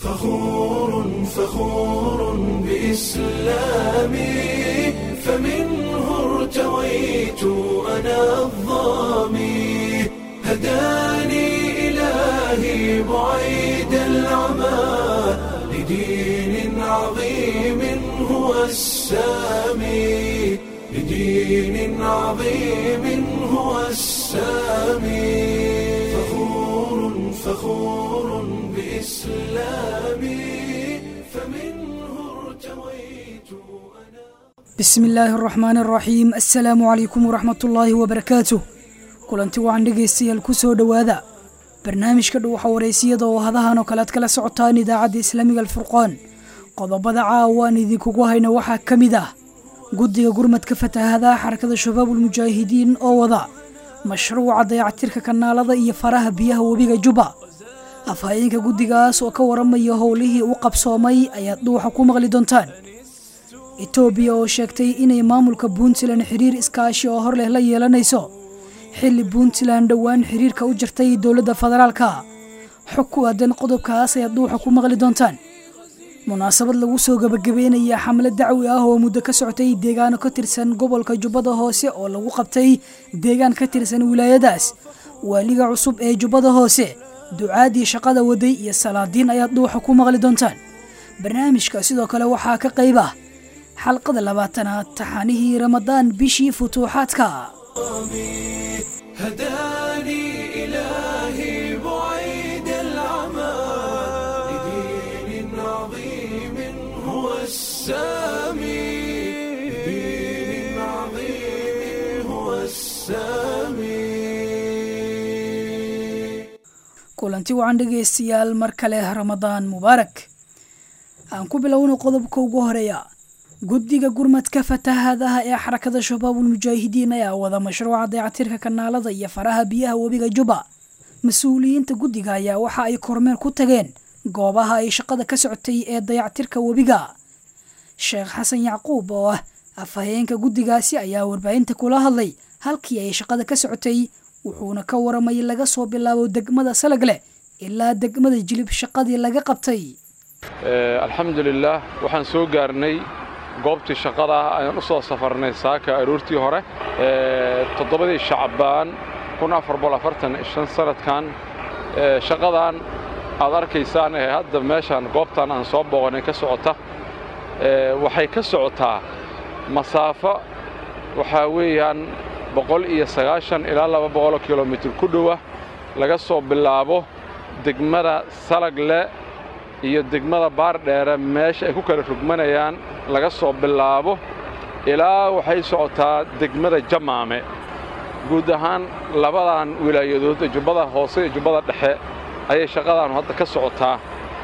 فخور فخور بإسلامي فمنه ارتويت أنا الظامي هداني إلهي بعيد العمى لدين عظيم هو السامي لدين عظيم هو السامي فخور فخور بإسلامي فمنه ارتويت أنا bismi illaahi araxmaani araxiim assalaamu calaykum waraxmatullaahi wabarakaatuh kulanti wacan dhegaystayaal ku soo dhowaada barnaamijka dhuwaxa wareysiyada oo hadahan oo kale ad kala socotaan idaacadda islaamiga alfurqaan qodobada caawa aan idinkugu hayno waxaa ka mid ah guddiga gurmadka fatahadaha xarakada shabaabulmujaahidiin oo wada mashruuca dayactirka kanaalada iyo faraha biyaha webiga juba afhayeenka guddigaas oo ka waramaya howlihii u qabsoomay ayaad dhuwaxa ku maqli doontaan etoobiya oo sheegtay inay maamulka puntland xiriir iskaashi oo hor leh la yeelanayso xilli puntland dhowaan xiriirka u jirtay dowladda federaalka xog ku aadan qodobkaas ayaad dhuuxa ku maqli doontaan munaasabad lagu soo gebagabeynaya xamle dacwi ah oo muddo ka socotay deegaano ka tirsan gobolka jubbada hoose oo lagu qabtay deegaan ka tirsan wilaayadaas waaliga cusub ee jubbada hoose ducaadii shaqada waday iyo salaadiin ayaad dhuuxa ku maqli doontaan barnaamijka sidoo kale waxaa ka qayb ah xalqada labaatanaad taxanihii ramadaan bishii futuuxaadka هداني إلهي بعيد العمى لدين عظيم هو السامي لدين عظيم هو السامي kulanti wacan dhegaystayaal mar kale ramadaan mubaarak aan ku bilowno qodobka ugu horeeya guddiga gurmadka fatahadaha ee xarakada shabaabulmujaahidiin ayaa wada mashruuca dayactirka kanaalada iyo faraha biyaha webiga juba mas-uuliyiinta guddiga ayaa waxa ay kormeer ku tageen goobaha ay shaqada ka socotay ee dayactirka webiga sheekh xasan yacquub oo ah afhayeenka guddigaasi ayaa warbaahinta kula hadlay halkii ay shaqada ka socotay wuxuuna ka waramay laga soo bilaabo degmada salagleh ilaa degmada jilib shaqadii laga qabtay alxamdulilaah waxaan soo gaarnay goobtii shaqada ah ayaan u soo safarnay saaka aroortii hore toddobadii shacbaan sanadkan shaqadan aad arkaysaan ee hadda meeshaan goobtan aan soo booqanay ka socota waxay ka socotaa masaafo waxaa weeyaan boqol iyo sagaashan ilaa laba boqoloo kilomitir ku dhowa laga soo bilaabo degmada salagle iyo degmada baardheere meesha ay ku kala rugmanayaan laga soo bilaabo ilaa waxay socotaa degmada jamaame guud ahaan labadan wilaayadood ee jubbada hoose iyo jubbada dhexe ayay shaqadaanu hadda ka socotaa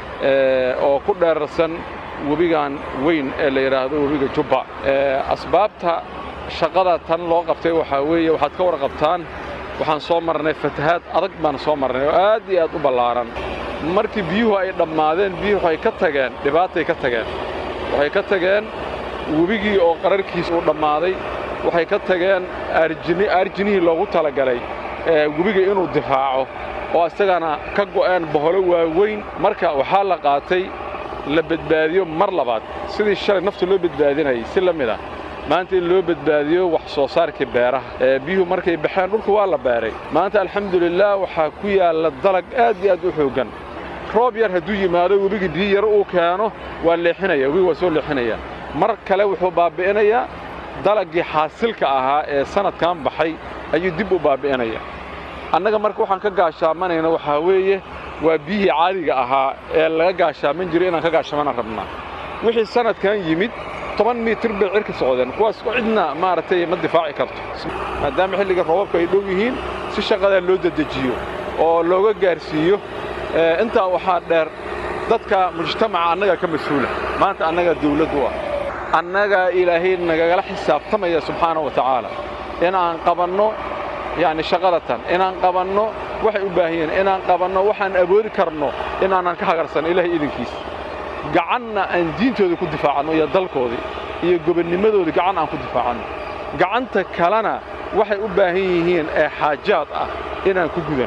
oo ku dheerarsan webigan weyn ee la yidhaahdo webiga jubba asbaabta shaqada tan loo qabtay waxaa weeye waxaad ka warqabtaan waxaan soo marnay fatahaad adag baan soo marnay oo aad iyo aad u ballaaran markii biyuhu ay dhammaadeen biyuhu waxay ka tageen dhibaatay ka tageen waxay ka tageen webigii oo qararkiis uu dhammaaday waxay ka tageen aarjini aarjinihii loogu talagalay webiga inuu difaaco oo isagana ka go'een boholo waaweyn marka waxaa la qaatay la badbaadiyo mar labaad sidii shalay nafta loo badbaadinayay si la mid ah maanta in loo badbaadiyo wax soo saarkii beeraha biyuhu markay baxeen dhulka waa la beeray maanta alxamdulilaah waxaa ku yaalla dalag aad iyo aad u xooggan roob yar hadduu yimaado webigii biyo yar uu keeno waa leexinaya webiga waa soo leexinaya mar kale wuxuu baabbi'inayaa dalaggii xaasilka ahaa ee sannadkan baxay ayuu dib u baabbi'inaya annaga marka waxaan ka gaashaamanayna waxaa weeye waa biyihii caadiga ahaa ee laga gaashaaman jiray inaan ka gaashaamana rabnaa wixii sannadkan yimid toban mitir bay cirka socdeen kuwaas cidna maaragtay ma difaaci karto maadaama xilliga roobabka ay dhow yihiin si shaqadaa loo dedejiyo oo looga gaarsiiyo intaa waxaa dheer dadka mujtamaca annaga ka mas-uula maanta annaga dawladdu ah annagaa ilaahay nagagala xisaabtamaya subxaana wa tacaala inaan qabanno yacni shaqadatan inaan qabanno waxay u baahan yihiin inaan qabanno waxaan awoodi karno inaanan ka hagarsan ilaahay idinkiisa gacanna aan diintooda ku difaacanno iyo dalkoodii iyo gobonnimadoodii gacan aan ku difaacanno gacanta kalena waxay u baahan yihiin ee xaajaad ah inaan ku gudanno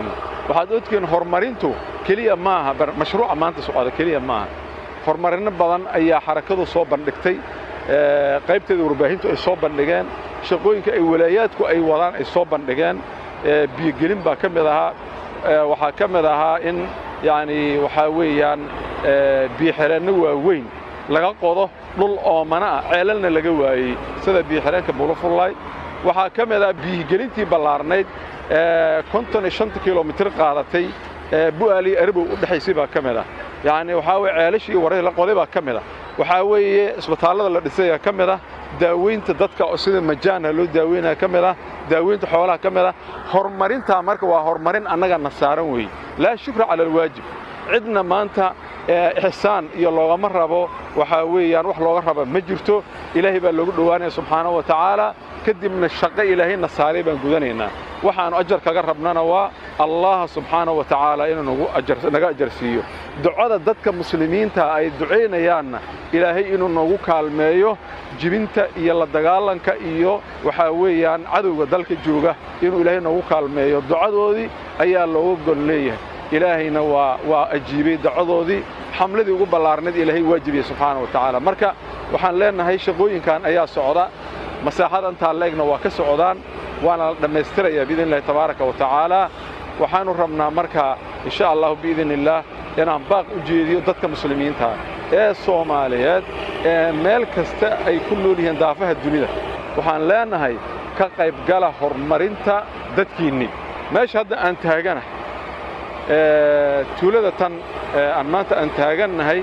waxaad ogtihiin horumarintu keliya maaha mashruuca maanta socda keliya maaha horumarinno badan ayaa xarakadu soo bandhigtay qaybteeda warbaahintu ay soo bandhigeen shaqooyinka ay walaayaadku ay wadaan ay soo bandhigeen biyogelin baa ka mid ahaa waxaa ka mid ahaa in yacnii waxaa weeyaan biyoxireenno waaweyn laga qodo dhul oomana ah ceelalna laga waayey sida biyoxireenka bulufullaay waxaa ka mid ah biyigelintii ballaarnayd konton iyo shanta kilomitir qaadatay bu'aaliyo arabow u dhexaysay baa ka mid ah yacni waxaa weye ceelashii warri la qoday baa ka mid ah waxaa weeye isbitaallada la dhisaya ka mid ah daaweynta dadka sida majaana loo daaweynaya ka mid ah daaweynta xoolaha ka mid ah horumarintaa marka waa horumarin annaga na saaran weeye laa shukra cala alwaajib cidna maanta ixsaan iyo loogama rabo waxaa weeyaan wax looga raba ma jirto ilaahay baa loogu dhowaanaya subxaanahu wa tacaala kadibna shaqo ilaahayna saaray baan gudanaynaa waxaannu ajar kaga rabnana waa allah subxaanahu wa tacaala inuu naga ajarsiiyo ducada dadka muslimiinta ay ducaynayaanna ilaahay inuu noogu kaalmeeyo jibinta iyo la dagaalanka iyo waxaa weeyaan cadowga dalka jooga inuu ilaahay noogu kaalmeeyo ducadoodii ayaa looga gon leeyahay ilaahayna waa waa ajiibay ducadoodii xamladii ugu ballaarnayd ilaahay waajibiyey subxaana wa tacaala marka waxaan leennahay shaqooyinkan ayaa socda masaaxada intaa leegna waa ka socdaan waana la dhammaystirayaa biidn illahi tabaaraka wa tacaala waxaannu rabnaa markaa insha allahu biidn illaah inaan baaq u jeediyo dadka muslimiinta ee soomaaliyeed ee meel kasta ay ku nool yihiin daafaha dunida waxaan leennahay ka qaybgala horumarinta dadkiinnii meesha hadda aan taaganahay tuulada tan aan maanta aan taagannahay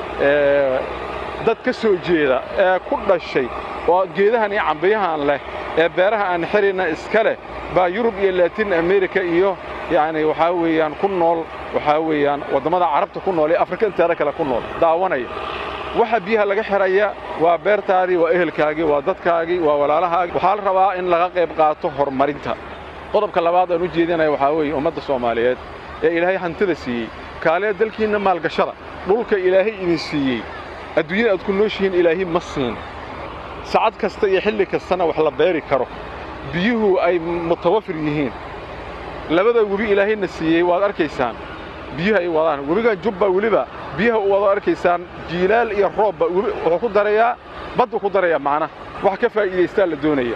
dad ka soo jeeda ee ku dhashay oo geedahan iyo cambiyahan leh ee beeraha aan xirina iska leh baa yurub iyo laatin amerika iyo yacni waxaa weeyaan ku nool waxaa weeyaan waddammada carabta ku nool ee afrika inteeda kale ku nool daawanaya waxa biyaha laga xiraya waa beertaadii waa ehelkaagii waa dadkaagii waa walaalahaagii waxaa la rabaa in laga qayb qaato horumarinta qodobka labaad aan u jeedinaya waxaa weeye ummadda soomaaliyeed ee ilaahay hantida siiyey kaaliya dalkiinna maalgashada dhulka ilaahay idin siiyey adduunyada aad ku nooshihiin ilaahi ma siin sacad kasta iyo xilli kastana wax la beeri karo biyuhu ay mutawafir yihiin labada webi ilaahayna siiyey waad arkaysaan biyuhu ay wadaan webigan jubba weliba biyaha u wado arkaysaan jiilaal iyo roobba wuxuu ku darayaa baddu ku darayaa macnaha wax ka faa'iidaystaa la doonaya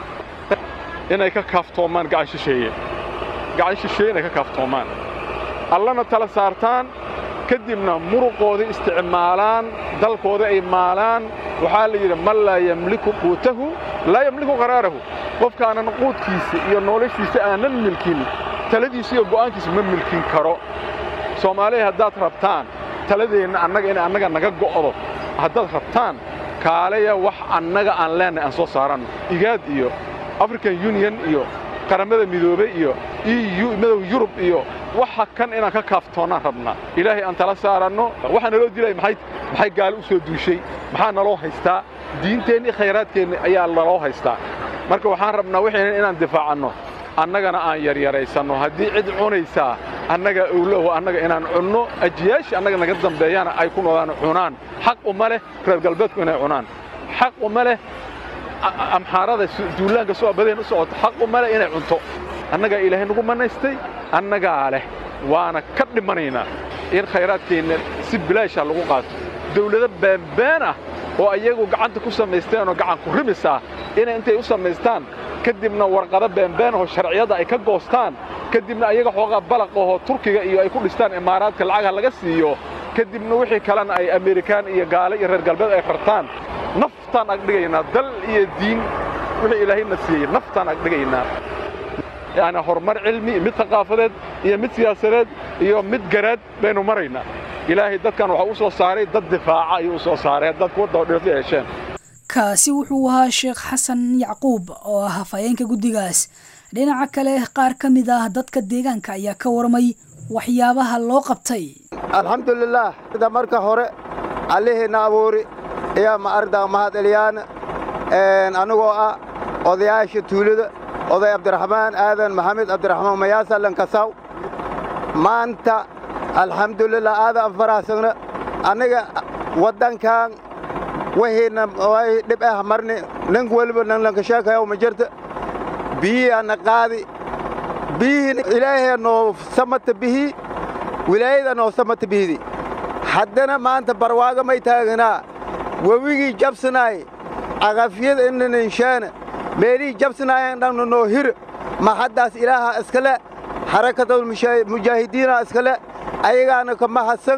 inay ka kaaftoomaan gacan shisheeye gacan shisheeye inay ka kaaftoomaan allana tala saartaan kadibna muruqoodii isticmaalaan dalkoodii ay maalaan waxaa la yidhi man laa yamliku quutahu laa yamliku qaraarahu qofkaanan quudkiisa iyo noloshiisa aanan milkin taladiisa iyo go'aankiisa ma milkin karo soomaaliya haddaad rabtaan taladeenna annaga inay annaga naga go'do haddaad rabtaan kaaleya wax annaga aan leennahay aan soo saaranno igaad iyo african union iyo qaramada midoobe iyo eu madow yurub iyo waxa kan inaan ka kaaftoonnaan rabnaa ilaahay aan tala saaranno waxaa naloo dilaya maxay maxay gaali u soo duushay maxaa naloo haystaa diinteenni khayraadkeenni ayaa naloo haystaa marka waxaan rabnaa waxaynan inaan difaacanno annagana aan yaryaraysanno haddii cid cunaysaa annaga owloho annaga inaan cunno ajiyaashii annaga naga dambeeyana ay ku noodaan cunaan xaq uma leh reer galbeedku inay cunaan xaq uma leh amxaarada duulaanka soo badeen u socota xaq uma leh inay cunto annagaa ilaahay nagu mannaystay annagaa leh waana ka dhimanaynaa in khayraadkeenna si bilaasha lagu qaato dawlado baanbaan ah oo ayagu gacanta ku samaysteen oo gacan ku rimis ah inay intay u samaystaan kadibna warqado baanbaan oo sharciyadda ay ka goostaan kadibna ayaga xoogaa balaq ahoo turkiga iyo ay ku dhistaan imaaraadka lacagha laga siiyo kadibna wixii kalena ay amerikaan iyo gaale iyo reer galbeed ay rartaan naftaan agdhigaynaa dal iyo diin wixii ilaahayna siiyey naftaan agdhigaynaa yacni horumar cilmi mid thaqaafadeed iyo mid siyaasadeed iyo mid garaad baynu maraynaa ilaahay dadkan waxaa u soo saaray dad difaaca ayuu u soo saaray haddaad kuwa dabadhirta yeesheen kaasi wuxuu ahaa sheekh xasan yacquub oo ah hafayeenka guddigaas dhinaca kale qaar ka mid ah dadka deegaanka ayaa ka warmay waxyaabaha loo qabtay alxamdulilaah sida marka hore allihiina abuuri ayaa ma ardaa mahad eliyaan anigoo ah odayaasha tuulada oday cabdiraxmaan aadan maxamed cabdiraxmaan mayaasa lankasaw maanta alxamdulilah aadan faraasagna anniga waddankan wahiina way dhib ah marni nin weliba nan lankasheekayaw ma jirta biyihianna qaadi biyihii ilaahay noo samata bihii wilaayada noo samata bihidi haddana maanta barwaaga may taaganaa webigii jabsanaay cagafyada inaninshaana meelihii jabsanaayan dhanna noo hir ma haddaas ilaaha iskale xarakadul mujaahidiina iskale ayagaana ka mahadsan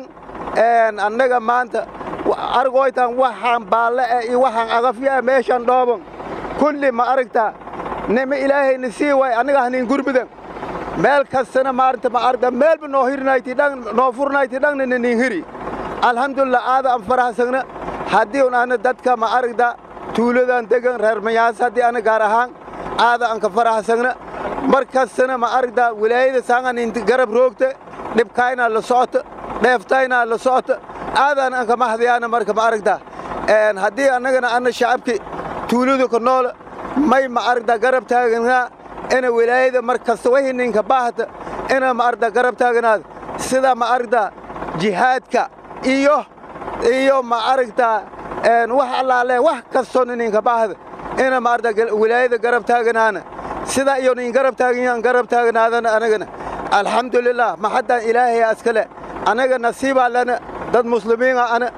annaga maanta argoytan waxaan baalle eh iyo waxaan agafyo eh meeshan dhooban kulli ma aragtaa nima ilaahayna sii waay annaga hanin gurmudan meel kastana maarta ma aragta meelba noo hirnayti dhan noo furnayti dhanna nanin hiri alxamdulillah aada aan farahsagna haddii un ana dadka ma aragta tuuladan degan reer mayaas haddii ana gaar ahaan aada aan ka farahsagna mar kastana ma aragta wilaayada saangan inti garab roogta dhibkaynaa la socota dheeftaynaa la socota aadaan aan ka mahdayaana marka ma aragta haddii annagana anna shacabki tuuladu ka nool may ma aragta garab taaganaa ina wilaayada mar kasta wixii ninka baahata ina ma aragta garab taaganaad sida ma aragta jihaadka iyo iyo ma aragta wax allaale wax kastoo ninka baahda ina ma aragta wilaayada garab taaganaana sida iyo nin garab taagan garab taaganaadana anagana alxamdulilah maxaddaan ilaahay askale annaga nasiibaa lana dad muslimiina ana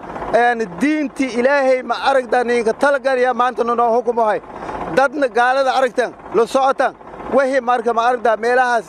diintii ilaahay ma aragta ninka talagalaya maanta noo hukumahay dadna gaalada aragtan la socotan wixii marka ma aragta meelahaas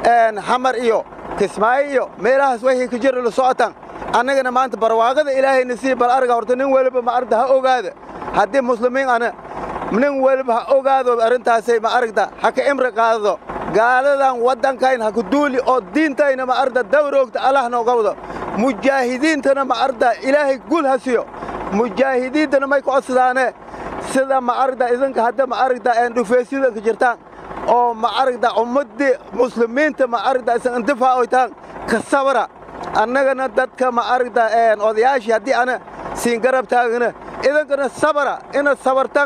xamar iyo kismaayo iyo meelahaas wixii ka jira la socotan annagana maanta barwaaqada ilaahay nasiib bal arga horta nin weliba ma aragta ha ogaada haddii muslimiin ana nin weliba ha ogaado arrintaasay ma aragta ha ka imri qaadado gaaladan waddankayn ha ku duuli oo diintayna ma aragta dawroogta allah nooga wado mujaahidiintana ma aragta ilaahay gul ha siyo mujaahidiintana may ku codsadaane sida ma aragta idinka hadda ma aragta dhufeesyada ka jirtaan oo ma aragta ummaddii muslimiinta ma aragta isan intifaacoytaan ka sabra annagana dadka ma aragta odayaashii haddii ana siin garab taagana idinkana sabra ina sabartan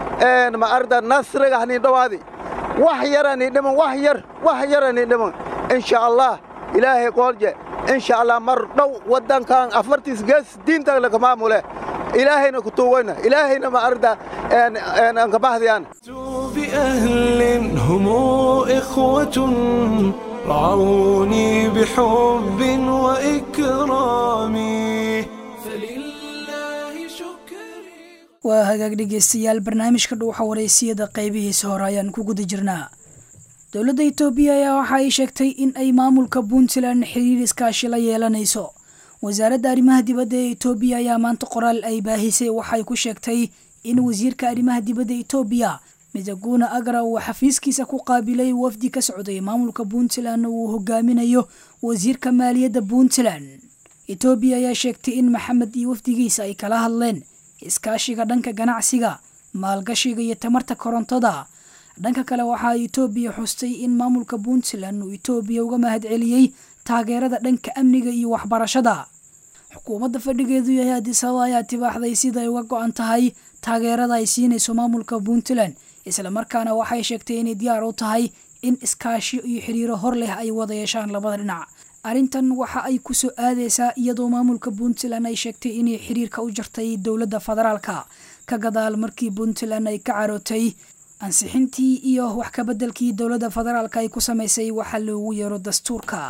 ma aragta nasriga hanin dhowaadi wax yarani dhiman wax yar wax yarani dhiman insha allah ilaahay qoolje insha allah mar dhow waddankan afartiis gees diinta laka maamule ilaahayna ku tuugayna ilaahayna ma aragta aan ka bahdiyaan بأهل هم إخوة رعوني بحب وإكرام فلله شكري waa hagaag dhegeystayaal barnaamijka dhuuxa wareysiyada qaybihiisa hore ayaan ku guda jirnaa dowladda itoobiya ayaa waxa ay sheegtay in ay maamulka puntland xiriir iskaashi la yeelanayso wasaaradda arrimaha dibadda ee itoobiya ayaa maanta qoraal ay baahisay waxay ku sheegtay in wasiirka arrimaha dibadda itoobiya midaguna agra uu xafiiskiisa ku qaabilay wafdi ka socday maamulka puntland uu hogaaminayo wasiirka maaliyadda puntland itoobiya ayaa sheegtay in maxamed iyo wafdigiisa ay kala hadleen iskaashiga dhanka ganacsiga maalgashiga iyo tamarta korontada dhanka kale waxaa itoobiya xustay in maamulka puntland uu itoobiya uga mahad celiyey taageerada dhanka amniga iyo waxbarashada xukuumadda fadhigeedu yahay adisababa ayaa tibaaxday siday uga go-an tahay taageerada ay siinayso maamulka puntland islamarkaana waxay sheegtay inay diyaar u tahay in iskaashiyo iyo xiriiro hor leh ay wada yeeshaan labada dhinac arrintan waxa ay ku soo aadaysaa iyadoo maamulka puntland ay sheegtay inay xiriirka u jartay dowladda federaalka ka gadaal markii puntland ay ka carootay ansixintii iyo wax kabeddelkii dowladda federaalka ay ku samaysay waxa loogu yeero dastuurka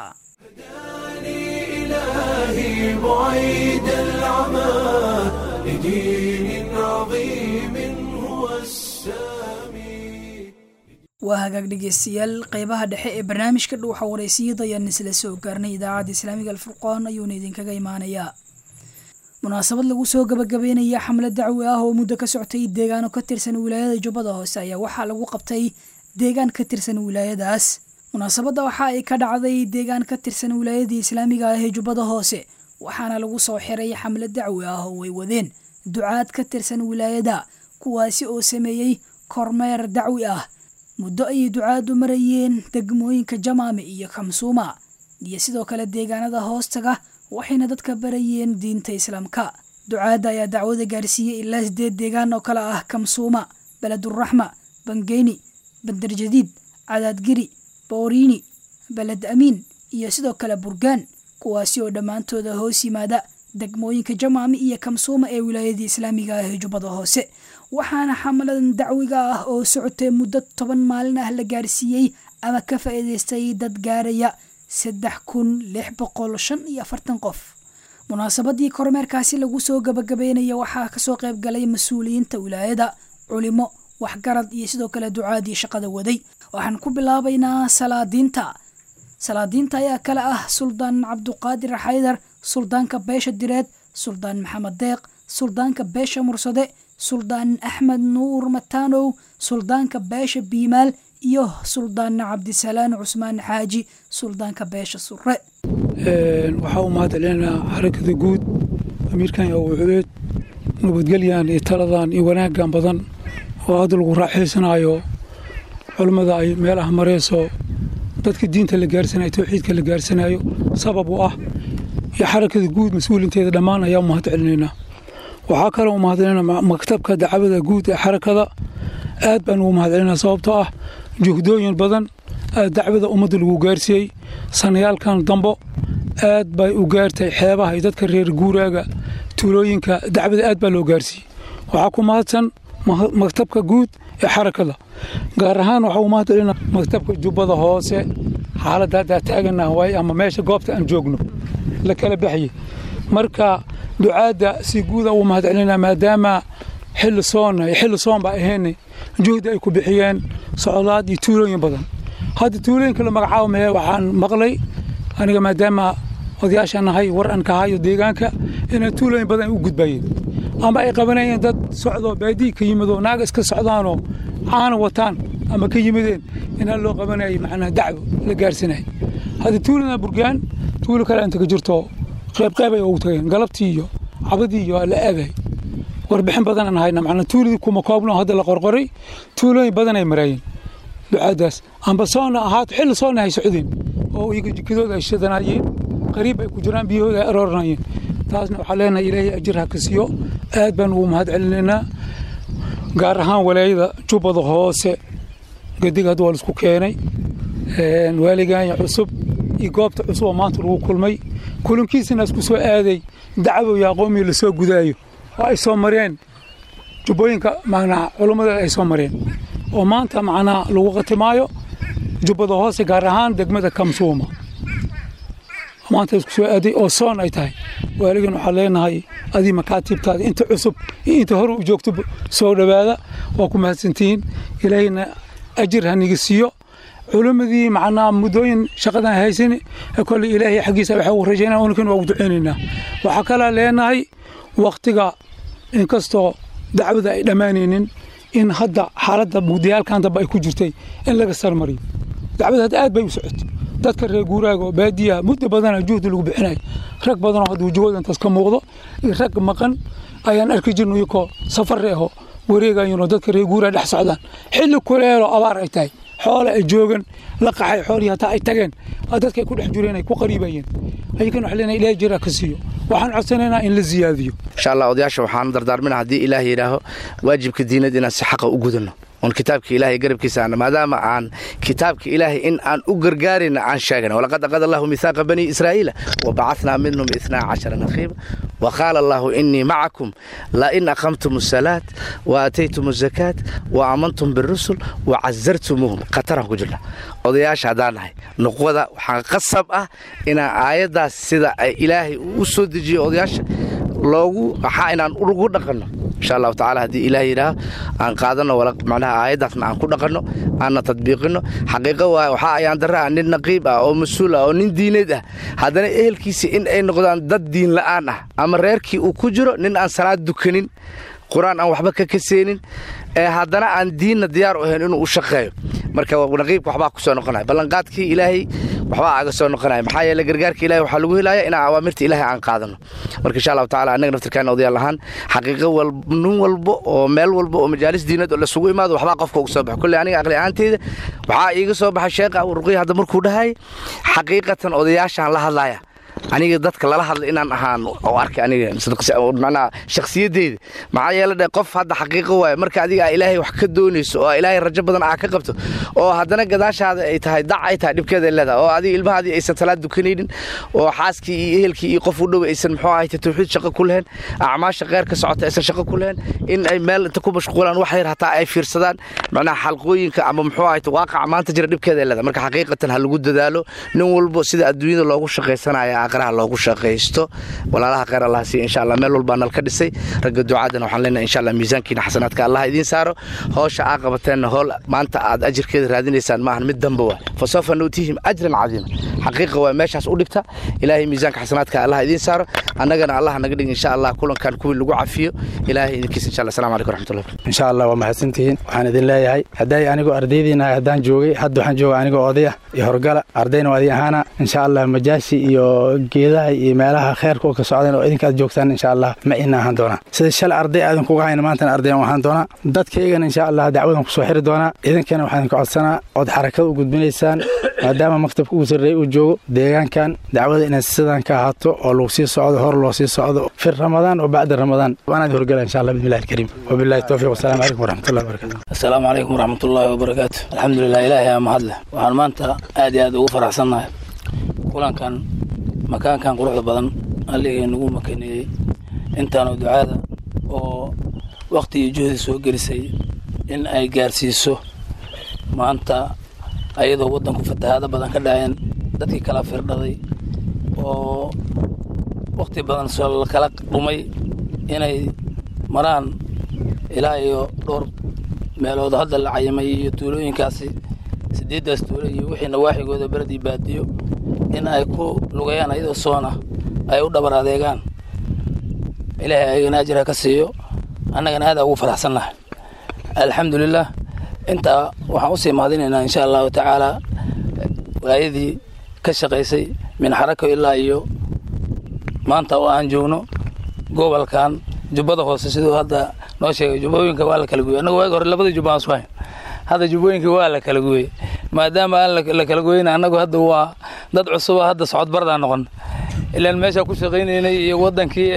إلهي بعيد العمى لدين عظيم هو السامي waa hagaag dhegeystayaal qeybaha dhexe ee barnaamijka dhuuxa wareysiyada ayaan isla soo gaarnay idaacadda islaamiga alfurqaan ayuuna idinkaga imaanayaa munaasabad lagu soo gabagabeynaya xamlad dacwi ah oo muddo ka soctay deegaano ka tirsan wilaayada jubbada hoose ayaa waxaa lagu qabtay deegaan ka tirsan wilaayadaas munaasabadda waxa ay ka dhacday deegaan ka tirsan wilaayadii islaamiga ah ee jubbada hoose waxaana lagu soo xiray xamlad dacwi ah oo ay wadeen ducaad ka tirsan wilaayada kuwaasi oo sameeyey kormeer dacwi ah muddo ayay ducaadu marayeen degmooyinka jamaame iyo kamsuuma iyo sidoo kale deegaanada hoostaga waxayna dadka barayeen diinta islaamka ducaadda ayaa dacwada gaarsiiyey ilaa sideed deegaan oo kale ah kamsuuma beleduraxma bangeyni bandarjadiid cadaadgiri booriini beled amiin iyo sidoo kale burgaan kuwaasi oo dhammaantooda hoos yimaada degmooyinka jamaami iyo kamsuuma ee wilaayadii islaamiga ah ee jubbada hoose waxaana xamaladan dacwiga ah oo socotay muddo toban maalin ah la gaarsiiyey ama ka faa'iidaystay dad gaaraya saddex kun lix boqol shan iyo afartan qof munaasabadii kormeerkaasi lagu soo gabagabeynaya waxaa kasoo qayb galay mas-uuliyiinta wilaayada culimo waxgarad iyo sidoo kale ducaadii shaqada waday waxaan ku bilaabaynaa salaadiinta salaadiinta ayaa kale ah suldaan cabduqaadir xaydar suldaanka beesha direed suldaan maxamed deeq suldaanka beesha mursade suldaan axmed nuur mataanow suldaanka beesha biimaal iyo suldaan cabdisalaan cusmaan xaaji suldaanka beesha surre waxaa u mahadcelinaa xarakada guud amiirkan iyo awuculeed nabadgelyan iyo taladan iyo wanaaggan badan oo hadda lagu raaxaysanaayo culummada ay meel ah marayso dadka diinta la gaarsanayo towxiidka la gaarsanayo sabab u ah iyo xarakada guud mas-uulinteeda dhammaan ayaa u mahad celinaynaa waxaa kaloo u mahadcelinaa maktabka dacwada guud ee xarakada aad baan ugu mahad celinaa sababtoo ah juhdooyin badan aad dacwada ummadda lagu gaarsiiyey sanayaalkan dambo aad bay u gaartay xeebaha iyo dadka reer guuraaga tuulooyinka dacwada aad baa loo gaarsiiyey waxaa ku mahadsan maktabka guud ee xarakada gaar ahaan waxaa u mahad celinaa maktabka jubbada hoose xaaladda haddaa taaganaha waay ama meesha goobta aan joogno la kala baxye marka ducaadda si guuda ugu mahad celinaa maadaama xilli soonna iyo xilli soon baa ahaynay juhdi ay ku bixiyeen socdaad iyo tuulooyin badan hadda tuulooyinka la magacaabo mee waxaan maqlay aniga maadaama odayaashaan nahay war aan ka hayo deegaanka inay tuulooyin badan ay u gudbayeen ama ay qabanayeen dad socdoo baadiyi ka yimidoo naaga iska socdaanoo caana wataan ama ka yimideen inaa loo qabanayay macnaha dacwo la gaarsanayay hadda tuulada burgaan tuulo kale inta ka jirto qeybqeyb ay ugu tageen galabtii iyo cabadii iyo la aagay warbixin badan aan hayna macnaa tuuladii kuma koobno hadda la qorqoray tuulooyin badan ay maraayeen ducaadaas amba soonna ahaato xilli soonna ay socdeen oo iyaga jikadooda ay shidanaayeen qariib ay ku jiraan biyahooda ay arooranayeen taasna waxaa leenahay ilaahay ajir ha ka siiyo aad baan ugu mahad celinaynaa gaar ahaan walaayada jubbada hoose gadiga hadda waa laisku keenay waaligaanya cusub iyo goobta cusub oo maanta lagu kulmay kulankiisana isku soo aaday dacwo iyo aqoomii la soo gudaayo oo ay soo mareen jubbooyinka macnaa culummada ay soo mareen oo maanta macnaa lagu qatimaayo jubbada hoose gaar ahaan degmada kamsuuma maanta isku soo aaday oo soon ay tahay waaligan waxaa leenahay adii makaatiibtaada inta cusub iyo inta hore u joogto soo dhowaada waa ku mahadsantihiin ilaahayna ajir ha niga siiyo culimmadii macnaa muddooyin shaqadan haysan kolley ilaahay xaggiisa waxaa u rajaynaa unukan waa ugu ducaynaynaa waxaa kalaa leenahay wakhtiga inkastoo dacwada ay dhammaanaynin in hadda xaaladda mugdiyaalkan dambe ay ku jirtay in laga sarmariyo dacwada hadda aad bay u socotay dadka reer guuraaga oo baadiyaha muddo badana juhdi lagu bixinayo rag badanoo hadda wajahooda intaas ka muuqdo iyo rag maqan ayaan arki jirno iyakoo safare aho wareegayano dadka reer guuraa dhex socdaan xilli kuleelo abaar ay tahay xoole ay joogan la qaxay xoolihii hataa ay tageen dadka ay ku dhex jireen ay ku qariibayeen ayakan waxa leenahay ilaahay jira ka siiyo waxaan codsanaynaa in la ziyaadiyo insha allah odayaasha waxaan dardaarmina haddii ilaah yidhaaho waajibka diinad inaan si xaqa u gudanno oon kitaabka ilaahay garabkiisa aan maadaama aan kitaabka ilaahay in aan u gargaarayna aan sheegana walaqad aqada allahu mihaaqa banii israa'iila wa bacathnaa minhum ithnaa cashara naqiiba wa qaala allahu innii macakum la in aqamtum asalaat wa aataytum azakaat wa aamantum birusul wa casartumuuhum khataraan ku jirna odayaasha haddaan nahay nuqwada waxaa qasab ah inaan aayaddaas sida ay ilaahay u soo dejiyo odayaasha loogu waxaa inaan ugu dhaqanno insha allahu tacala haddii ilaah yidhaaho aan qaadanno macnaha aayaddaasna aan ku dhaqanno aanna tadbiiqinno xaqiiqo waa waxaa ayaan darra ah nin naqiib ah oo mas-uul ah oo nin diineed ah haddana ehelkiisa in ay noqdaan dad diin la'aan ah ama reerkii uu ku jiro nin aan salaad dukanin qur-aan aan waxba ka kaseenin ee haddana aan diinna diyaar u ahayn inuu u shaqeeyo marka naqiibka waxbaa ku soo noqonaya ballanqaadkii ilaahay waxbaa aga soo noqonaya maxaa yeele gargaarka ilahay waxaa lagu helaya inaan awaamirta ilaahay aan qaadano marka insha allahu tacala annaga naftirkaana odayaal ahaan xaqiiqo nin walbo oo meel walba oo majaalis diinad oo lasugu imaado waxbaa qofka uga soo baxo kolley aniga aqli ahaanteyda waxaa iiga soo baxay sheekha ruqiya hadda markuu dhahay xaqiiqatan odayaashaan la hadlaya aniga dadka lala hadla inaan ahaan oo arkay aniga macnaha shakhsiyadeyda maxaa yeele dhe qof hadda xaqiiqo waaye marka adiga aa ilaahay wax ka doonayso oo ilaahay rajo badan aa ka qabto oo haddana gadaashaada ay tahay dac ay tahay dhibkeeda ay leedahay oo adiga ilmahaadii aysan talaad dukanaynin oo xaaskii iyo ehelkii iyo qof u dhow aysan muxuu ahayte tawxiid shaqo ku lehen acmaasha kheyr ka socota aysan shaqo ku lehen in ay meel inta ku mashquulaan wax yar hataa ay fiirsadaan macnaha xalqooyinka ama muxuu ahayte waaqaca maanta jira dhibkeeda ay leedahay marka xaqiiqatan ha lagu dadaalo nin walbo sida adduunyada loogu shaqaysanaya aakhiraha loogu shaqaysto walaalaha kheyr allah siiya insha allah meel walbaa nal ka dhisay ragga ducaadana waxaan leenahay insha allah miisaankiina xasanaadka allah idiin saaro howsha aa qabateenna howl maanta aad ajirkeeda raadinaysaan maahan mid damba waa fa sawfa nuutihim ajran cadiima xaqiiqa waa meeshaas u dhigta ilaahay miisaanka xasanaadka allah idiin saaro annagana allah naga dhig insha allah kulankan kuwii lagu cafiyo ilaahay idinkiisa insha allah assalamu calaykum raxmatullahi insha allah waa mahadsantihiin waxaan idin leeyahay hadday anigoo ardaydiinahay haddaan joogay hadda waxaan jooga anigoo odaya iyo horgala ardayna waa idin ahaana insha allah majaashi iyo geedaha iyo meelaha kheerka oo ka socdeen oo idinkaad joogtaan insha allah ma ina ahaan doonaa sida shalay arday aadan kuga hayna maantana ardayan ahaan doonaa dadkaygana insha allah dacwadan kusoo xiri doonaa idinkana waxaan idinka codsanaa ood xarakada u gudbinaysaan maadaama maktabka ugu sarreey uu joogo deegaankan dacwada inay sidan ka ahaato oo lagu sii socdo hor loo sii socdo fi ramadaan oo bacda ramadaan waanaad horgala insha allah bismillahi alkariim wabillahi towfiiq wasalaamu calaykum waraxmatullahi wabarakatu asalaamu calaykum waraxmatullaahi wabarakaatu alxamdulilah ilaahay aa mahadleh waxaan maanta aad iyo aad ugu faraxsannahay kulankan makaankan quruxda badan alligay nagu makaneeyey intaanu ducaada oo wakhti iyo juhdi soo gelisay in ay gaarsiiso maanta ayadoo waddanku fatahaado badan ka dhaceen dadkii kala firdhaday oo wakhti badan soo kala dhumay inay maraan ilaa iyo dhowr meelood hadda la cayimay iyo tuulooyinkaasi sideeddaas tuulo iyo wixii nawaaxigooda beled iyo baadiyo in ay ku lugayaan ayadoo soona ay u dhabar adeegaan ilaahay ayagana ajira ka siiyo annagana aada ugu faraxsannahay alxamdulilah intaa waxaan usii mahadinaynaa insha allahu tacaala waayadii ka shaqaysay min xarako ilaa iyo maanta oo aan joogno gobolkan jubbada hoose siduu hadda noo sheegay jubbooyinka waa la kala gooyey annaga waagi hore labadii jubba aan suhayn hadda jubbooyinka waa la kala gooyey maadaama aan la kala gooyeyna annagu hadda waa dad cusuba hadda socodbardaa noqon ilaan meeshaa ku shaqaynaynay iyo wadankii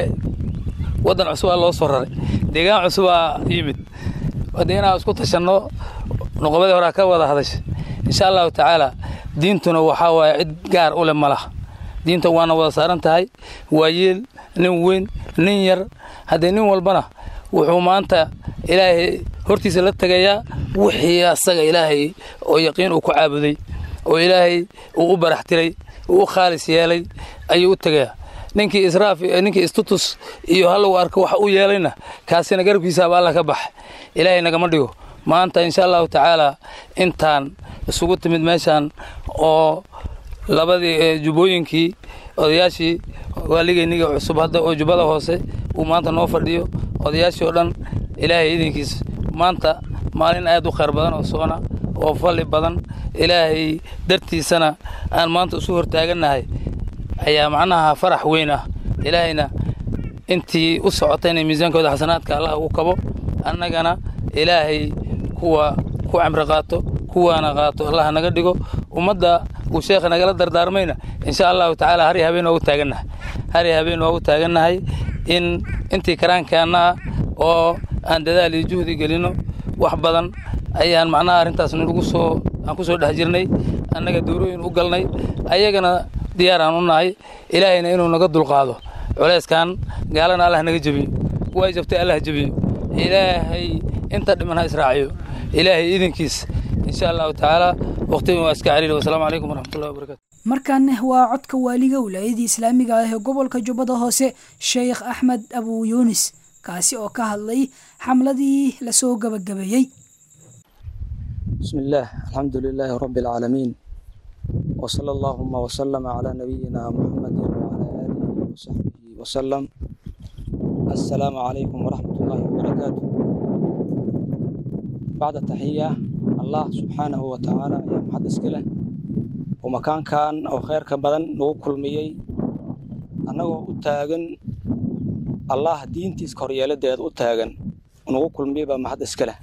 waddan cusubaa loo soo raray deegaan cusubaa yimid dee inaan isku tashanno nuqobadii horaa ka wada hadasha insha allahu tacaala diintuna waxaa waaye cid gaar u leh ma laha diinta waana wada saaran tahay waa yeel nin weyn nin yar haddee nin walbana wuxuu maanta ilaahay hortiisa la tegayaa wixii asaga ilaahay oo yaqiin uu ku caabuday oo ilaahay uu u barax tiray uu u khaalis yeelay ayuu u tegayaa ninkii israaf ninkii istutus iyo hallow arko wax u yeelayna kaasina garabkiisaaba alla ka baxa ilaahay nagama dhigo maanta insha allahu tacaala intaan isugu timid meeshaan oo labadii jubbooyinkii odayaashii waaligeyniga cusub hadda oo jubbada hoose uu maanta noo fadhiyo odayaashii oo dhan ilaahay idinkiisa maanta maalin aad u khayr badan oo soona oo falli badan ilaahay dartiisana aan maanta isu hortaagannahay ayaa macnaha farax weyn ah ilaahayna intii u socotayna miisaankooda xasanaadka allah ugu kabo annagana ilaahay kuwa ku camri qaato kuwaana qaato allah naga dhigo ummadda uu sheekha nagala dardaarmayna insha allahu tacaala har iyo habeen waa u taagannahay har iyo habeen waa u taagannahay in intii karaankaana oo aan dadaal iyo juhdi gelino wax badan ayaan macnaha arrintaas nagu soo aan ku soo dhex jirnay annaga dowrooyin u galnay ayagana diyaar aan u nahay ilaahayna inuu naga dulqaado culeyskan gaalana allah naga jebiyo way jabtay allah jebiyo ilaahay inta dhiman ha israaciyo ilaahay idinkiis insha allahu tacaala waqtigan waa iska celiil wasalaamu calaykum waraxmatullahi wabarakatu markaana waa codka waaliga wilaayadii islaamiga ah ee gobolka jubbada hoose sheekh axmed abu yuunis kaasi oo ka hadlay xamladii lasoo gabagabeeyey بسم الله الحمد لله رب العالمين وصلى اللهم وسلم على نبينا محمد وعلى آله وصحبه وسلم السلام عليكم ورحمة الله وبركاته بعد التحية الله سبحانه وتعالى يا محد اسكله ومكان كان أو خير كبدن نوكل ميي أنه أتاغن الله دينتيس كوريالة ديد أتاغن نوكل ميبا محد اسكله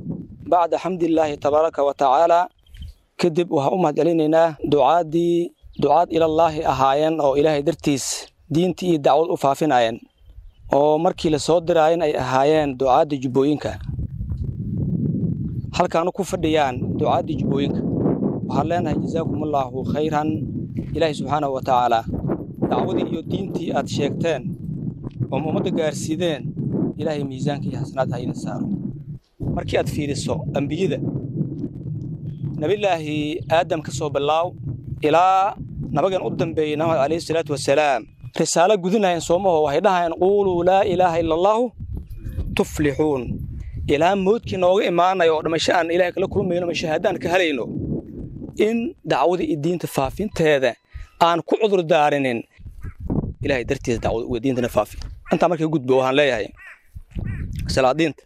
bacda xamdilaahi tabaaraka wa tacaala kadib waxaan u mahadcelinaynaa ducaadii ducaad ilallaahi ahaayeen oo ilaahay dartiis diintii iyo dacwad u faafinayeen oo markii la soo diraayen ay ahaayeen ducaadda jubbooyinka halkaanu ku fadhiyaan ducaadda jubbooyinka waxaan leenahay jazaakumullaahu khayran ilaahay subxaanahu wa tacaalaa dacwadii iyo diintii aad sheegteen oo ummadda gaarsiideen ilaahay miisaanka iyo xasanaad ha idin saaro markii aad fiiriso ambiyada nebillaahi aadam ka soo bilaaw ilaa nabagan u dambeeyey nabiga calayhi salaatu wasalaam risaalo gudinayeen soomaho waxay dhahayeen quuluu laa ilaaha ila allaahu tuflixuun ilaa moodkii nooga imaanayo oo dhimasho aan ilahay kala kulmayno ma shahaadaan ka helayno in dacwada iyo diinta faafinteeda aan ku cudur daarinin ilahay dartiisa dacwada uga diintana faafi intaa markay gudbo waxaan leeyahay salaadiinta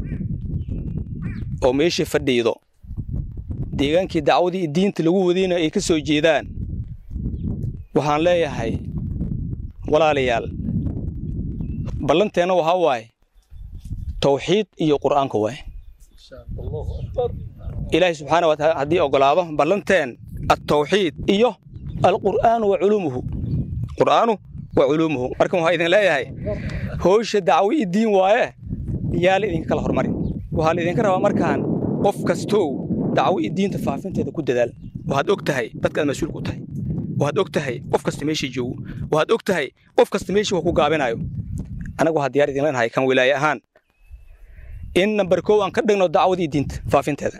oo meeshii fadhiido deegaankii dacwadii iyo diinta lagu wadayna ay ka soo jeedaan waxaan leeyahay walaalayaal ballanteenna waxaa waaye tawxiid iyo qur'aanka waaye ilaahay subxaana wa taala haddii ogolaado ballanteen altawxiid iyo alqur'aanu wa culuumuhu qur'aanu wa culuumuhu marka waxaa idin leeyahay howsha dacwo iyo diin waaye yaa la idinka kala hormarin waxaa la idinka rabaa markaan qof kastow dacwo iyo diinta faafinteeda ku dadaal waxaad og tahay dadkaad mas-uulka u tahay waxaad og tahay qof kasta meeshii joogo waxaad og tahay qof kasta meeshii wax ku gaabinayo anagu waxaa diyaar idin leenahay kan wilaaye ahaan in namber kow aan ka dhigno dacwadii diinta faafinteeda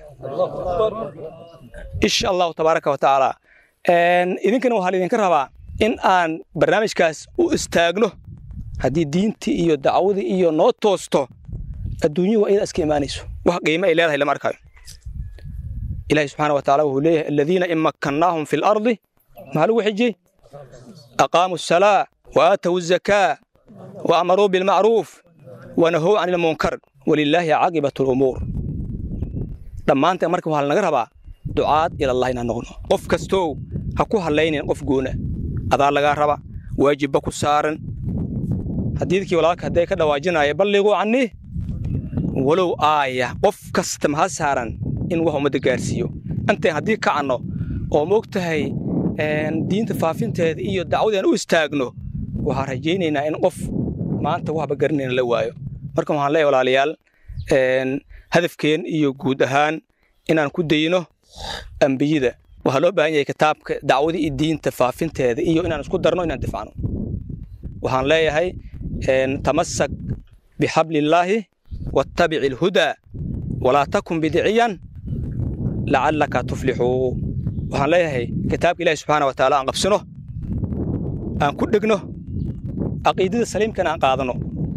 insha allahu tabaaraka wa tacaala idinkana waxaa laidinka rabaa in aan barnaamijkaas u istaagno haddii diintii iyo dacwadii iyo noo toosto adduunyuhu waa iyada iska imaanayso wax qiimo ay leedahay lama arkayo ilahi subxaana wa tacala wuxuu leeyahay aladiina in makkannaahum fi lardi maxaa lagu xijiyey aqaamuu asalaa wa aatow azakaa wa amaruu bilmacruuf wa nahow can ilmunkar walilaahi caaqibat lumuur dhammaanteen marka waxaa lanaga rabaa ducaad ilallah inaan noqno qof kastow ha ku hadlaynin qof goona adaa lagaa raba waajibba ku saaran xadiidkii walaalka hadday ka dhawaajinaya balliguu cannii walow aaya qof kasta maha saaran in wax ummadda gaarsiiyo intayn haddii kacanno oo ma og tahay diinta faafinteeda iyo dacwadeen u istaagno waxaan rajaynaynaa in qof maanta waxba garanayna la waayo marka waxaan leeyahay walaalayaal hadafkeen iyo guud ahaan inaan ku dayno ambiyada waxaa loo baahan yahay kitaabka dacwada iyo diinta faafinteeda iyo inaan isku darno inaan difacno waxaan leeyahay tamasak bixablillaahi wattabici alhudaa walaa takun bidiciyan lacallaka tuflixuu waxaan leeyahay kitaabka ilahi subxaana wa taala aan qabsino aan ku dhegno caqiidada saliimkana aan qaadano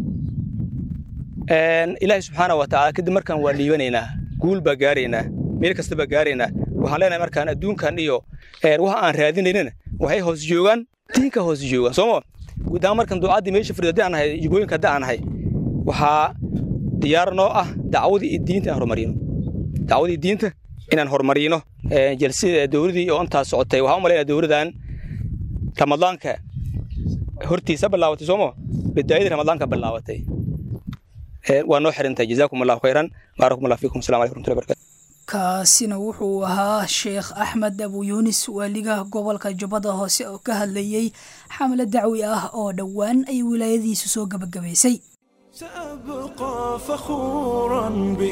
ilaahi subxaana wa tacaala kadib markaan waa liibanaynaa guul baa gaaraynaa meel kasta baa gaaraynaa waxaan leenahay markaan adduunkan iyo waxa aan raadinaynana waxay hoos joogaan diinka hoos joogaan sooma guud ahaan markaan ducaddii meesha fadhido haddii aan nahay jubooyinka haddii aan nahay waxaa diyaar noo ah dacwadii iyo diinta inaan horumarino dacwadii diinta inaan horumarino jalsida dowladii oo intaas socotay waxaan u malaynaya dowladan ramadaanka hortiisa bilaabatay sooma bidaayadii ramadaanka bilaabatay waa noo xirintay jazaakum allahu khayran baarakum allah fiikum asalamu alaikum warahmatullahi barakatu kaasina wuxuu ahaa sheekh axmed abu yuunis waaligaha gobolka jubbada hoose oo ka hadlayey xamle dacwi ah oo dhowaan ay wilaayadiisu soo gabagabaysay سأبقى فخورا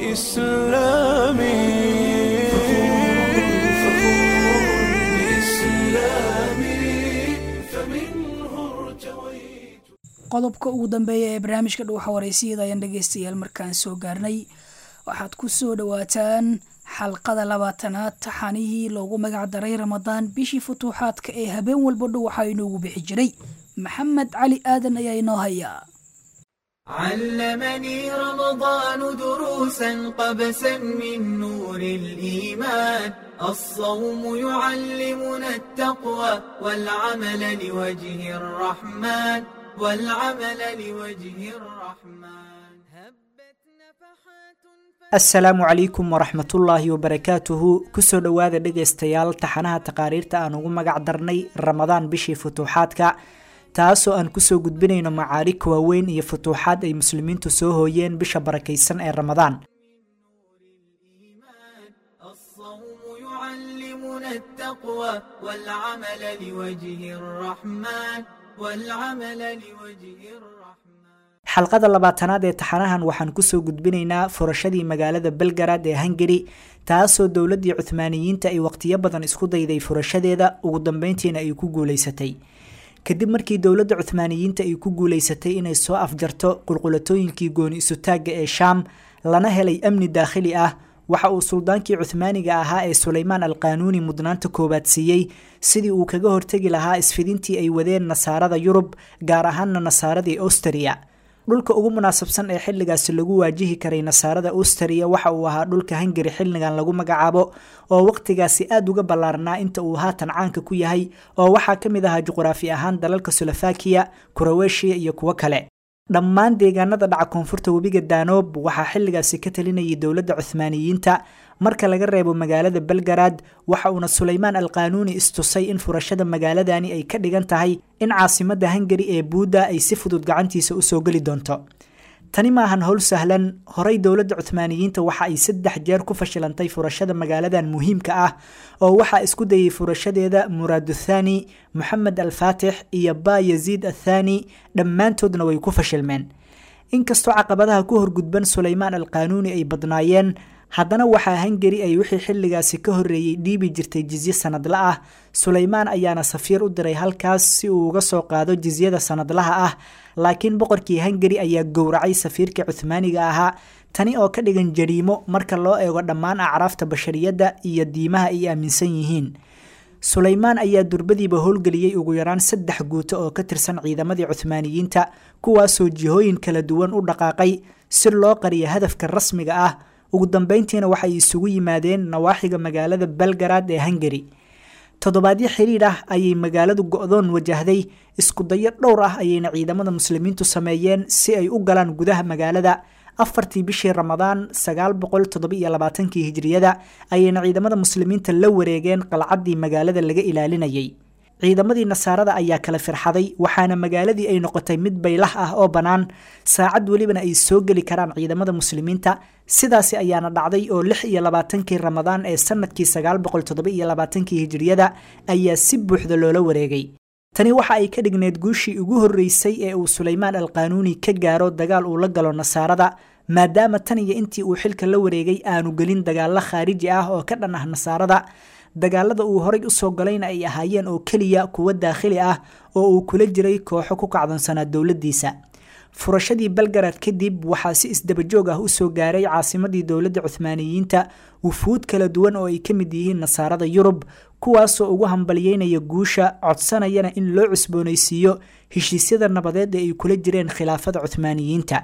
بإسلامي بإسلامي فمنه ارتويت qodobka ugu dambeeya ee barnaamijka dhuuxa wareysiyada ayaan dhegeystayaal markaan soo gaarnay waxaad ku soo dhowaataan xalqada labaatanaad taxanihii loogu magac daray ramadaan bishii futuuxaadka ee habeen walba dhuwaxa inoogu bixi jiray maxamed cali aadan ayaa inoo hayaa علمني رمضان دروسا قبسا من نور الإيمان الصوم يعلمنا التقوى والعمل لوجه الرحمن والعمل لوجه الرحمن هبت نفحات asalaamu calaykum waraxmatullaahi wabarakaatuhu kusoo dhowaada dhegaystayaal taxanaha taqaariirta aan ugu magac darnay ramadaan bishii futuuxaadka taasoo aan kusoo gudbinayno macaarig waaweyn iyo futuuxaad ay muslimiintu soo hooyeen bisha barakaysan ee ramadaan الصوم يعلمنا التقوى التقوى والعمل لوجه الرحمن والعمل لوجه الرحمن xalqada labaatanaad ee taxanahan waxaan kusoo gudbinaynaa furashadii magaalada belgarad ee hungari taasoo dowladii cuhmaaniyiinta ay waqtiyo badan isku dayday furashadeeda ugu dambeyntiina ay ku guuleysatay kadib markii dowladda cuhmaaniyiinta ay ku guuleysatay inay soo afjarto qulqulatooyinkii gooni isutaagga ee shaam lana helay amni daakhili ah waxa uu suldaankii cuhmaaniga ahaa ee suleymaan alqaanuuni mudnaanta koowaad siiyey sidii uu kaga hortegi lahaa isfidintii ay wadeen nasaarada yurub gaar ahaana nasaaradii austria dhulka ugu munaasabsan ee xilligaasi lagu waajihi karay nasaarada austria waxa uu ahaa dhulka hungari xilligan lagu magacaabo oo waqtigaasi aada uga ballaarnaa inta uu haatan caanka ku yahay oo waxaa ka mid ahaa juqraafi ahaan dalalka solofakiya kuroweshiya iyo kuwo kale dhammaan deegaanada dhaca koonfurta webiga danoob waxaa xilligaasi ka talinayay dowladda cuhmaaniyiinta marka laga reebo magaalada belgarad waxa uuna suleymaan alqaanuuni istusay in furashada magaaladani ay ka dhigan tahay in caasimada hungari ee buudda ay si fudud gacantiisa usoo geli doonto tani maahan howl sahlan horey dowladda cuhmaaniyiinta waxa ay saddex jeer ku fashilantay furashada magaaladan muhiimka ah oo waxaa isku dayay furashadeeda muraaduthani moxamed alfaatix iyo ba yaziid athani dhammaantoodna way ku fashilmeen inkastoo caqabadaha ku horgudban suleymaan alqaanuuni ay badnaayeen haddana waxaa hungari ay wixii xilligaasi ka horreeyey dhiibi jirtay jizye sanadla ah suleymaan ayaana safiir u diray halkaas si uu uga soo qaado jizyada sanadlaha ah laakiin boqorkii hungari ayaa gowracay safiirkii cuhmaaniga ahaa tani oo ka dhigan jariimo marka loo eego dhammaan acraafta bashariyadda iyo diimaha ay aaminsan yihiin suleymaan ayaa durbadiiba howlgeliyey ugu yaraan saddex guuto oo ka tirsan ciidamadii cuhmaaniyiinta kuwaasoo jihooyin kala duwan u dhaqaaqay si loo qariyo hadafka rasmiga ah ugu dambeyntiina waxay isugu yimaadeen nawaaxiga magaalada belgarad ee hungari toddobaadyo xiriir ah ayay magaaladu go-doon wajahday isku dayo dhowr ah ayayna ciidamada muslimiintu sameeyeen si ay u galaan gudaha magaalada afartii bishii ramadaan sagaal boqol toddobiiyo labaatankii hijriyada ayayna ciidamada muslimiinta la wareegeen qalcaddii magaalada laga ilaalinayay ciidamadii nasaarada ayaa kala firxaday waxaana magaaladii ay noqotay mid baylah ah oo bannaan saacad welibana ay soo geli karaan ciidamada muslimiinta sidaasi ayaana dhacday oo lix iyo labaatankii ramadaan ee sanadkii sagaal boqol toddobiiyo labaatankii hijriyada ayaa si buuxda loola wareegay tani waxa ay ka dhigneed guushii ugu horreysay ee uu suleymaan alqaanuuni ka gaaro dagaal uu la galo nasaarada maadaama tan iyo intii uu xilka la wareegay aanu gelin dagaallo khaariji ah oo ka dhan ah nasaarada dagaalada uu horay usoo galayna ay ahaayeen oo keliya kuwo daakhili ah oo uu kula jiray kooxo ku kacdoonsanaa dowladdiisa furashadii belgarad kadib waxaa si isdabajoog ah usoo gaaray caasimadii dowladda cuhmaaniyiinta wufuud kala duwan oo ay ka mid yihiin nasaarada yurub kuwaasoo ugu hambalyeynaya guusha codsanayana in loo cusboonaysiiyo heshiisyada nabadeed ee ay kula jireen khilaafada cuhmaaniyiinta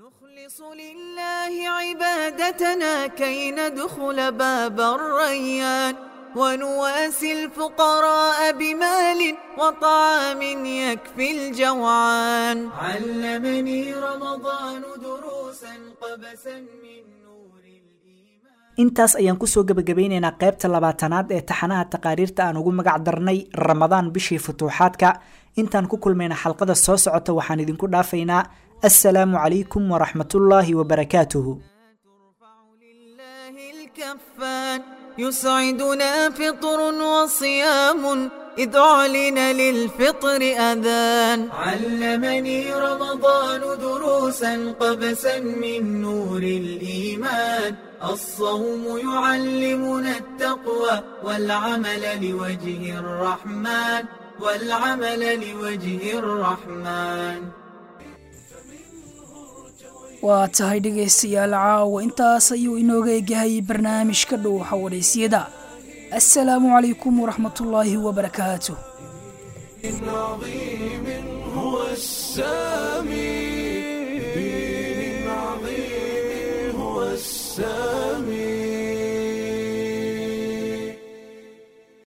عبادتنا كي ندخل باب الريان ونواسي الفقراء بمال وطعام يكفي الجوعان علمني رمضان دروسا قبسا من intaas ayaan kusoo gebagabeyneynaa qaybta labaatanaad ee taxanaha taqaariirta aan ugu magac darnay ramadaan bishii futuuxaadka intaan ku kulmayna xalqada soo socota waxaan idinku dhaafaynaa assalaamu calaykum waraxmatullaahi wabarakaatuhu يسعدنا فطر وصيام إذ أعلن للفطر أذان علمني رمضان دروسا قبسا من نور الإيمان الصوم يعلمنا التقوى والعمل لوجه الرحمن والعمل لوجه الرحمن waa tahay dhegaystayaal caawa intaas ayuu inooga egyahay barnaamijka dhuuxa wadhaysyada assalaamu calaykum waraxmatullaahi wabarakaatu عظيم هو السامي عظيم هو السامي